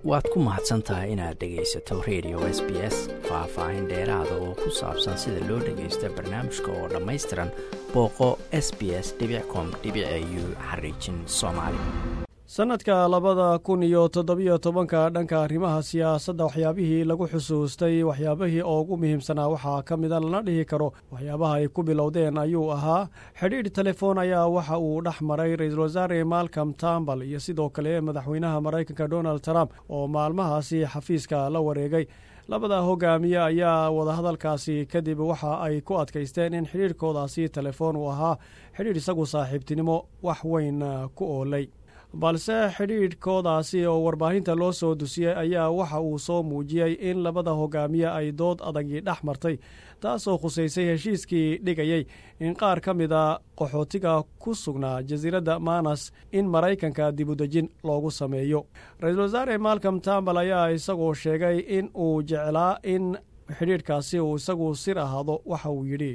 waad ku mahadsan tahay inaad dhegaysato radio s b s faah-faahin dheeraada oo ku saabsan sida loo dhagaysto barnaamijka oo dhammaystiran booqo s b s com u xariijin soomaali sannadka labada kun iyo toddobiyo tobanka dhanka arrimaha siyaasadda waxyaabihii lagu xusuustay waxyaabihii ugu muhiimsanaa waxaa ka mida lana dhihi karo waxyaabaha ay ku bilowdeen ayuu ahaa xidhiidh telefoon ayaa waxa uu dhex maray ra-iisul wasaare malcom tambal iyo sidoo kale madaxweynaha maraykanka donald trump oo maalmahaasi xafiiska la wareegay labada hogaamiye ayaa wadahadalkaasi kadib waxa ay ku adkaysteen in xidhiidhkoodaasi telefoon uu ahaa xidhiidh isagu saaxiibtinimo wax weyn ku oolay balse xidhiidhkoodaasi oo warbaahinta loo soo dusiyey ayaa waxa uu soo muujiyey in labada hogaamiye ay dood adagii dhex martay taasoo khusaysay heshiiskii dhigayey in qaar ka mida qaxootiga ku sugnaa jasiiradda manas in maraykanka dibudejin loogu sameeyo ra-iisul wasaare malcom tambal ayaa isagoo sheegay in uu jeclaa in xidhiidhkaasi uu isagu sir ahaado waxa uu yidhi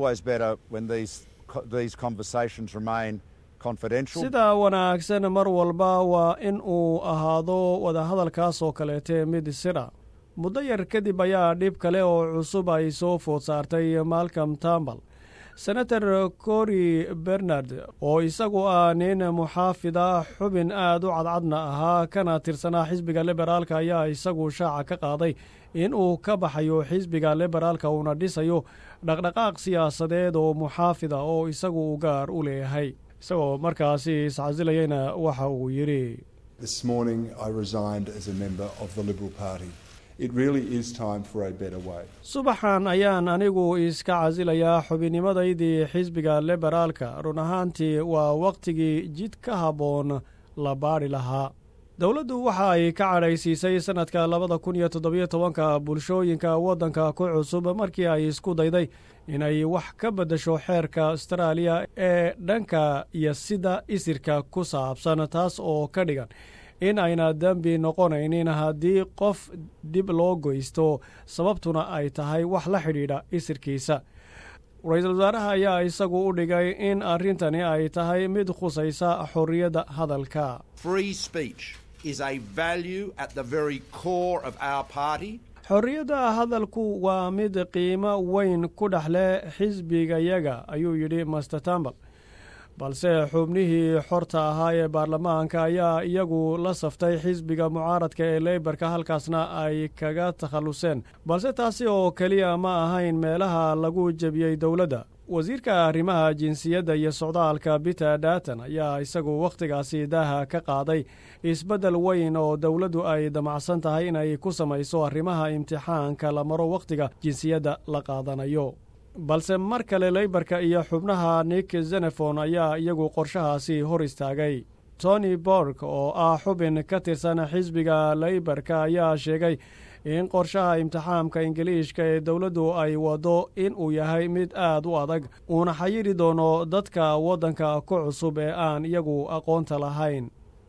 sida wanaagsan mar walba waa in uu ahaado wadahadalkaas oo kaleete mid sira muddo yar kadib ayaa dhib kale oo cusub ay soo food saartay malcom tambal senator cory bernard oo isagu ah nin muxaafida xubin aad u cadcadna ahaa kana tirsanaa xisbiga liberaalka ayaa isagu shaaca ka qaaday in uu ka baxayo xisbiga liberaalka uuna dhisayo dhaqdhaqaaq siyaasadeed oo muxaafida oo isagu u gaar u leeyahay isagoo markaasi iscasilayeyna waxa uu yidhi subaxan ayaan anigu iska casilayaa xubinnimadaydii xisbiga liberaalka run ahaantii waa wakhtigii jid ka habboon la baadhi lahaa dowladdu waxa ay ka cadhaysiisay sannadka labada kun iyo toddobiyo tobanka bulshooyinka waddanka ku cusub markii ay isku dayday inay wax ka beddesho xeerka astaraaliya ee dhanka iyo sida isirka ku saabsan taas oo ka dhigan in ayna dembi noqonaynin haddii qof dib loo goysto sababtuna ay tahay wax la xidhiidha isirkiisa ra-iisul wasaaraha ayaa isagu u dhigay in arrintani ay tahay mid khusaysa xorriyadda hadalka xorriyadda hadalku waa mid qiimo weyn ku dhex leh xisbigayaga ayuu yidhi master tambal balse xubnihii xorta ahaa ee baarlamaanka ayaa iyagu la saftay xisbiga mucaaradka ee leybarka halkaasna ay kaga takhalluseen balse taasi oo keliya ma ahayn meelaha lagu jebiyey dowladda wasiirka arrimaha jinsiyadda iyo socdaalka biter datan ayaa isagu wakhtigaasi daaha ka qaaday isbeddel weyn oo dowladdu ay damacsan tahay inay ku samayso arrimaha imtixaanka la maro wakhtiga jinsiyadda la qaadanayo balse mar kale leybarka iyo xubnaha nik zenefon ayaa iyagu qorshahaasi hor istaagay tony borg oo ah xubin ka tirsan xisbiga leybarka ayaa sheegay in qorshaha imtixaamka ingiliishka ee dowladdu ay waddo in uu yahay mid aad u adag uuna xayiri doono dadka waddanka ku cusub ee aan iyagu aqoonta lahayn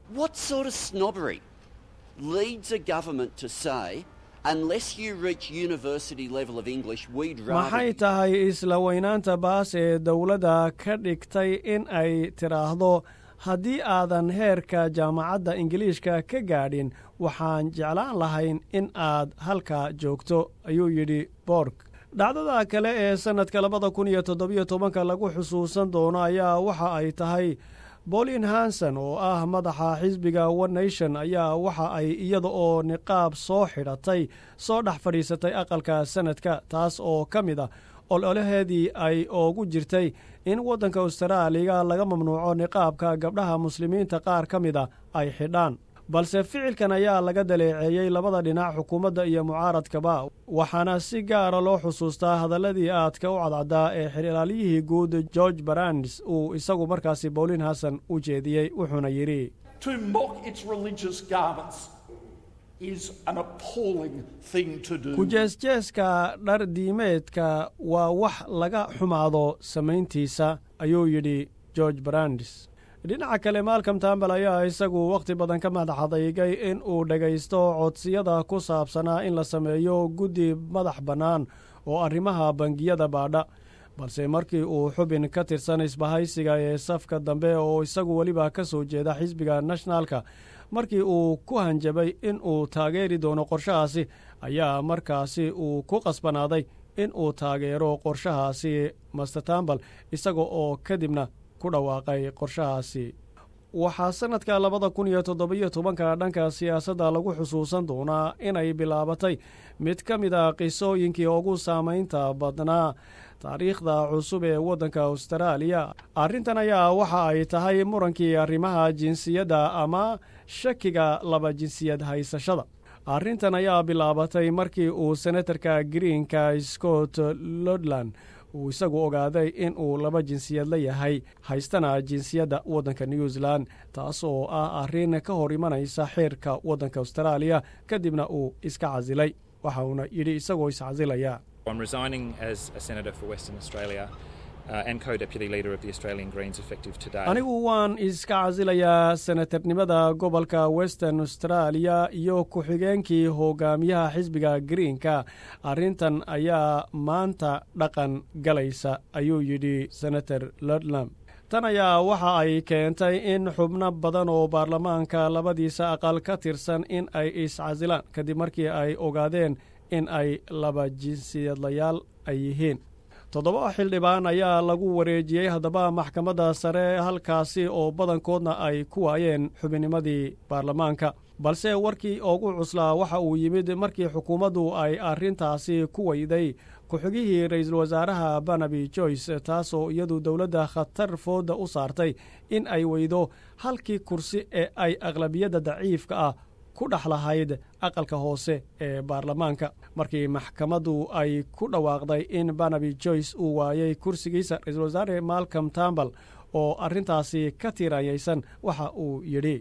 maxay tahay isla weynaanta baas ee dowladda ka dhigtay in ay tidhaahdo haddii aadan heerka jaamacadda ingiliishka ka gaadhin waxaan jeclaan lahayn in aad halkaa joogto ayuu yidhi borg dhacdada kale ee sannadka labada kun iyo toddobiyo tobanka lagu xusuusan doono ayaa waxa ay tahay bolin hanson oo ah madaxa xisbiga one nation ayaa waxa ay iyada oo niqaab soo xidhatay soo dhex fadhiisatay aqalka sanadka taas oo ka mid a ololaheedii ay oogu jirtay in waddanka austraaliga laga mamnuuco niqaabka gabdhaha muslimiinta qaar ka mida ay xidhaan balse ficilkan ayaa laga daleeceeyey labada dhinac xukuumadda iyo mucaaradkaba waxaana si gaara loo xusuustaa hadalladii aadka u cadcaddaa ee xililaalyihii guud george barands uu isagu markaasi bowlin hasan u jeediyey wuxuuna yidhi kujeesjeeska dhar diimeedka waa wax laga xumaado samayntiisa ayuu yidhi george barands dhinaca kale malcom tambal ayaa isagu wakhti badan ka madaxadaygay in uu dhegaysto codsiyada ku saabsanaa in la sameeyo guddi madax bannaan oo arrimaha bangiyada baadha balse markii uu xubin ka tirsan isbahaysiga ee safka dambe oo isagu weliba ka soo jeeda xisbiga nationalka markii uu ku hanjabay in uu taageeri doono qorshahaasi ayaa markaasi uu ku qasbanaaday in uu taageero qorshahaasi master tambal isaga oo kadibna ku dhawaaqay qorshahaasi waxaa sannadka labada kun iyo toddobiyo tobanka dhanka siyaasadda lagu xusuusan doonaa inay bilaabatay mid ka mid a qisooyinkii ugu saamaynta badnaa taariikhda cusub ee waddanka austraaliya arrintan ayaa waxa ay tahay murankii arrimaha jinsiyadda ama shakiga laba jinsiyad haysashada arrintan ayaa bilaabatay markii uu senatarka greenka scott lodland uu isagu ogaaday in uu laba jinsiyad la yahay haystana jinsiyadda waddanka new zealand taas oo ah arrin ka hor imanaysa xeerka waddanka austraaliya kadibna uu iska casilay waxa uuna yidhi isagoo iscasilaya anigu waan iska casilayaa senatarnimada gobolka western australia iyo ku-xigeenkii hogaamiyaha xisbiga greenka arrintan ayaa maanta dhaqan galaysa ayuu yidhi senator lodlam tan ayaa waxa ay keentay in xubno badan oo baarlamaanka labadiisa aqal ka tirsan in ay iscasilaan kadib markii ay ogaadeen in ay laba jinsiyadlayaal ay yihiin toddoba xildhibaan ayaa lagu wareejiyey haddaba maxkamadda sare halkaasi oo badankoodna ay ku waayeen xubinnimadii baarlamaanka balse warkii ugu cuslaa waxa uu yimid markii xukuumaddu ay arrintaasi ku weyday ku-xigihii ra'iisul wasaaraha banabi joyce taasoo iyadu dowladda khatar fooda u saartay in ay weydo halkii kursi ee ay aqlabiyadda daciifka ah ku dhex lahayd aqalka hoose ee baarlamaanka markii maxkamaddu ay ku dhawaaqday in banabi joyce uu waayey kursigiisa ra-iisul wasaare malcom tambal oo arrintaasi ka tiiranyaysan waxa uu yidhi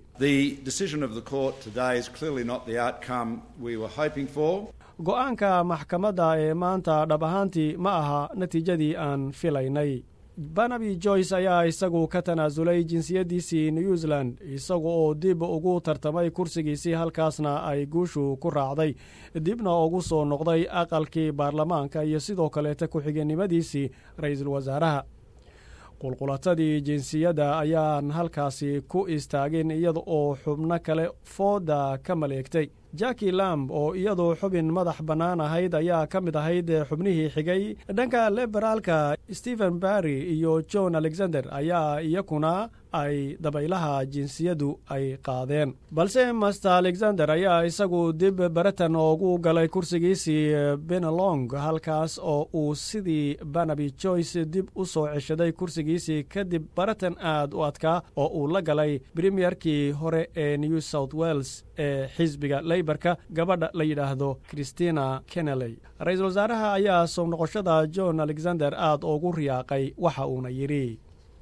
go-aanka maxkamadda ee maanta dhab ahaantii ma aha natiijadii aan filaynay banabi joyce ayaa isagu ka tanaasulay jinsiyaddiisii new zealand isaga oo dib ugu tartamay kursigiisii halkaasna ay guushu ku raacday dibna ugu soo noqday aqalkii baarlamaanka iyo sidoo kaleeta ku-xigeenimadiisii ra-iisul wasaaraha qulqulatadii jinsiyadda ayaan halkaasi ku istaagin iyada oo xubno kale fooda ka maleegtay jaki lamb oo iyadu xubin madax bannaan ahayd ayaa ka mid ahayd xubnihii xigay dhanka liberaalka stephen barry iyo john alexander ayaa iyakuna ay dabaylaha jinsiyaddu ay qaadeen balse master alexander ayaa isagu dib baratan oogu galay kursigiisii benelong halkaas oo uu sidii banabi joyce dib u soo ceshaday kursigiisii kadib baratan aad u adkaa oo uu la galay premierkii hore ee new south wales ee xisbiga leybarka gabadha la yidhaahdo christina kenneley ra-iisul wasaaraha ayaa soo noqoshada john alexander aad ugu riyaaqay waxa uuna yidhi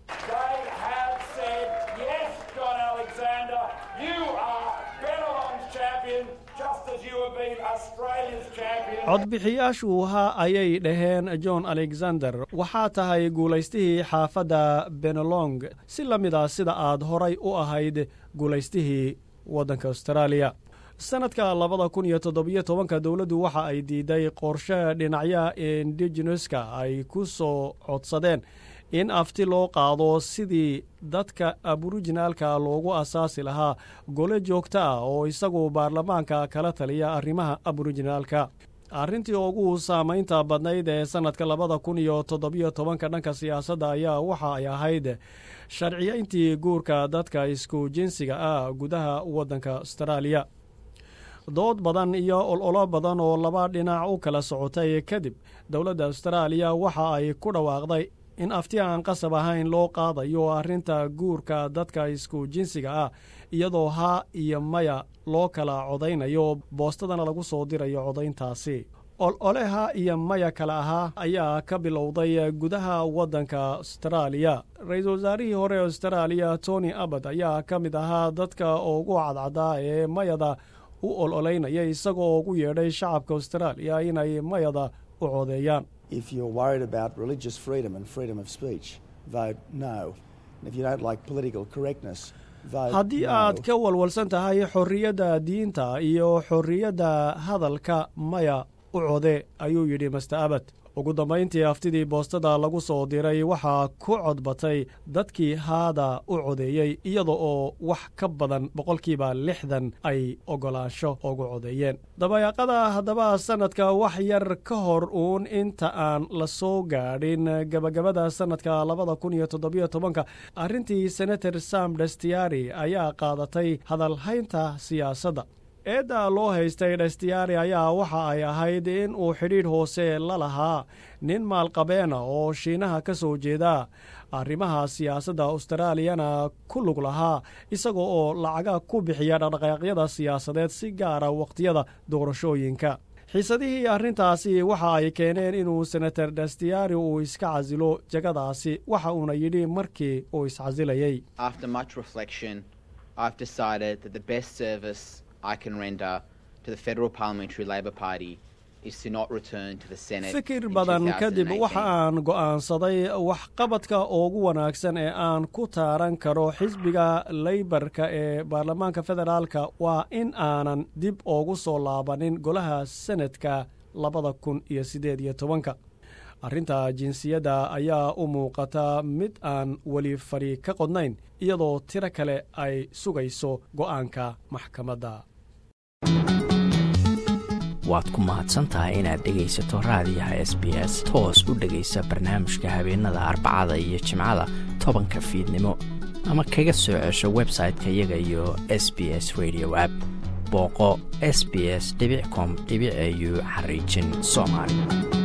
codbixiyaashu ha ayay dhaheen john alexander waxaa tahay guulaystihii xaafadda benelong si la mid a sida aad horay u ahayd guulaystihii waddanka austraaliya sannadka labada kun iyo toddobiyo tobanka dowladdu waxa ay diiday qorshe dhinacyaha indigeneska ay ku soo codsadeen in afti loo qaado sidii dadka aborijinaalka loogu asaasi lahaa gole joogto ah oo isagu baarlamaanka kala taliya arrimaha aborijinaalka arrintii ugu saamaynta badnayd ee sannadka labada kun iyo toddobiyo tobanka dhanka siyaasadda ayaa waxa ay ahayd sharciyayntii guurka dadka isku jinsiga ah gudaha waddanka austraaliya dood badan iyo ololo badan oo laba dhinac u kala socotay kadib dowladda austraaliya waxa ay ku dhawaaqday in afti aan qasab ahayn loo qaadayo arrinta guurka dadka isku jinsiga ah iyadoo haa iyo maya loo kala codaynayo boostadana lagu soo dirayo codayntaasi olole ha iyo maya kale ahaa ayaa ka bilowday gudaha waddanka austraaliya ra-iisul wasaarihii hore austraaliya tony abbad ayaa ka mid ahaa dadka ugu cadcadaa ee mayada u ololeynaya isagoo ugu yeedhay shacabka austraaliya inay mayada u codeeyaan If you're worried about religious freedom and freedom of speech, vote no. And if you don't like political correctness, vote haddii no. aad ka walwalsan tahay xorriyadda diinta iyo xorriyadda hadalka maya u code ayuu yidhi master abad ugu dambayntii aftidii boostada lagu soo diray waxaa ku codbatay dadkii haada u codeeyey iyada oo wax ka badan boqolkiiba lixdan ay ogolaansho ugu codeeyeen dabayaaqada haddaba sannadka wax yar ka hor uun inta aan la soo gaadhin gabagabada sannadka labada kun iyo toddobiyo tobanka arrintii senator sam destiari ayaa qaadatay hadalhaynta siyaasadda eedda loo haystay dhestiyaari ayaa waxa ay ahayd in uu xidhiidh hoose la lahaa nin maalqabeena oo shiinaha ka soo jeeda arrimaha siyaasadda austraaliyana ku lug lahaa isagoo oo lacaga ku bixiya dhaqdhaqaaqyada siyaasadeed si gaara wakhtiyada doorashooyinka xiisadihii arrintaasi waxa ay keeneen inuu senator dhestiyaari uu iska casilo jagadaasi waxa uuna yidhi markii uu iscasilayey fikir badan kadib waxa aan go'aansaday waxqabadka ugu wanaagsan ee aan ku taaran karo xisbiga leybarka ee baarlamaanka federaalka waa in aanan dib ugu soo laabanin golaha senadka labada kun iyo siddeed iyo tobanka arrinta jinsiyadda ayaa u muuqata mid aan weli fadhi ka qodnayn iyadoo tiro kale ay sugayso go'aanka maxkamadda waad ku mahadsantahay inaad dhegaysato raadiyaha s b s toos u dhegaysa barnaamijka habeenada arbacada iyo jimcada tobanka fiidnimo ama kaga soo cesho website-ka iyaga iyo s b s radio app booqo s b s com au xariijin soomaali